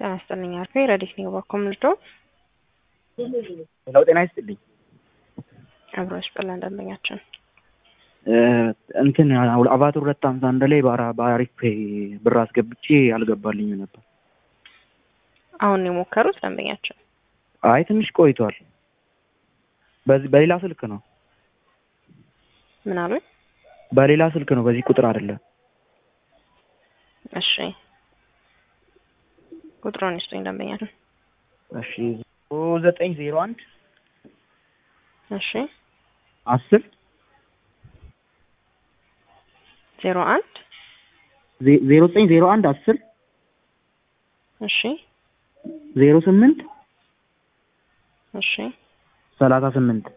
ጤና ይስጥልኝ አልኩ ረዲት ነው ባኮም ልዶ ለው ጤና ይስጥልኝ አብሮ ይስጥልን ደንበኛችን እንትን አባት ሁለት ሀምሳ አንድ ላይ በአሪፍ ብር አስገብቼ አልገባልኝ ነበር። አሁን ነው የሞከሩት ደንበኛችን? አይ ትንሽ ቆይቷል። በዚህ በሌላ ስልክ ነው ምን አሉኝ? በሌላ ስልክ ነው፣ በዚህ ቁጥር አይደለም። እሺ ቁጥሩን ይስጡኝ ደንበኛችን። እሺ ዘጠኝ ዜሮ አንድ እሺ አስር ዜሮ አንድ ዜሮ ዘጠኝ ዜሮ አንድ አስር እሺ ዜሮ ስምንት እሺ ሰላሳ ስምንት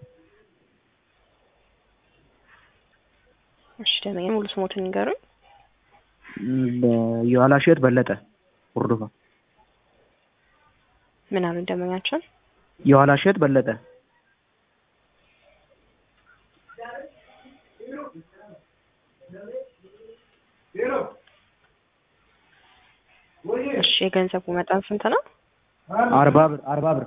እሺ ደንበኛ ሙሉ ስሞትን ይንገሩኝ። የኋላ እሸት በለጠ ወርዶፋ ምን አሉኝ ደንበኛችን? የኋላ እሸት በለጠ እሺ የገንዘቡ መጠን ስንት ነው? አርባ ብር አርባ ብር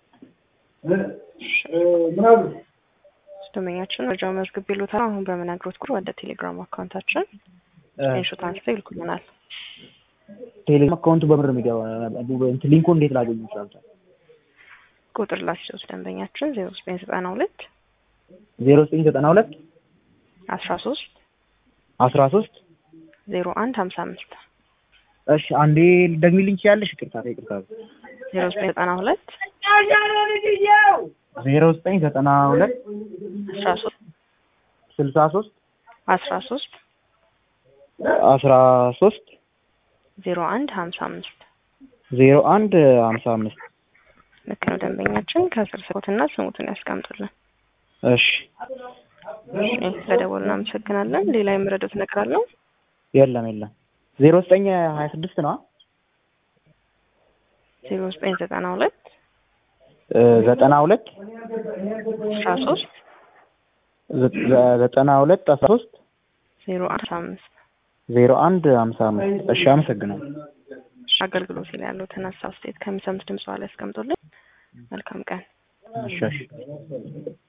ደንበኛችን መረጃው መዝግብ ይሉታል። አሁን በምነግሮት ቁጥር ወደ ቴሌግራም አካውንታችን ስክሪንሾት አንስተው ይልኩልናል። ቴሌግራም አካውንቱ በምር የሚገባ እንትን ሊንኩ እንዴት ላገኙ ይችላል? ቁጥር ላስይዙት ደንበኛችን ዜሮ ዘጠኝ ዘጠና ሁለት ዜሮ ዘጠኝ ዘጠና ሁለት አስራ ሶስት አስራ ሶስት ዜሮ አንድ ሀምሳ አምስት እሺ አንዴ ደግሚልኝ ትችያለሽ? ይቅርታ ይቅርታ። ዜሮ ዘጠኝ ዘጠና ሁለት ዜሮ ዘጠኝ ዘጠና ሁለት አስራ ሶስት ስልሳ ሶስት አስራ ሶስት አስራ ሶስት ዜሮ አንድ ሀምሳ አምስት ዜሮ አንድ ሀምሳ አምስት ልክ ነው ደንበኛችን። ከስር ስልኮትና ስሙትን ያስቀምጡልን። እሺ እሺ ስለደወሉ እናመሰግናለን። ሌላ የምረዱት ነገር አለው? የለም የለም። ዜሮ ዘጠኝ ሀያ ስድስት ነው ዜሮ ዘጠኝ ዘጠና ሁለት ዘጠና ሁለት አስራ ሶስት ዘጠና ሁለት አስራ ሶስት ዜሮ አስራ አምስት ዜሮ አንድ ሀምሳ አምስት እሺ አመሰግናለሁ። አገልግሎት ላይ ያሉትን ሀሳብ አስተያየት ከሚሰሙት ድምፅ ላይ ያስቀምጡልን። መልካም ቀን። እሺ እሺ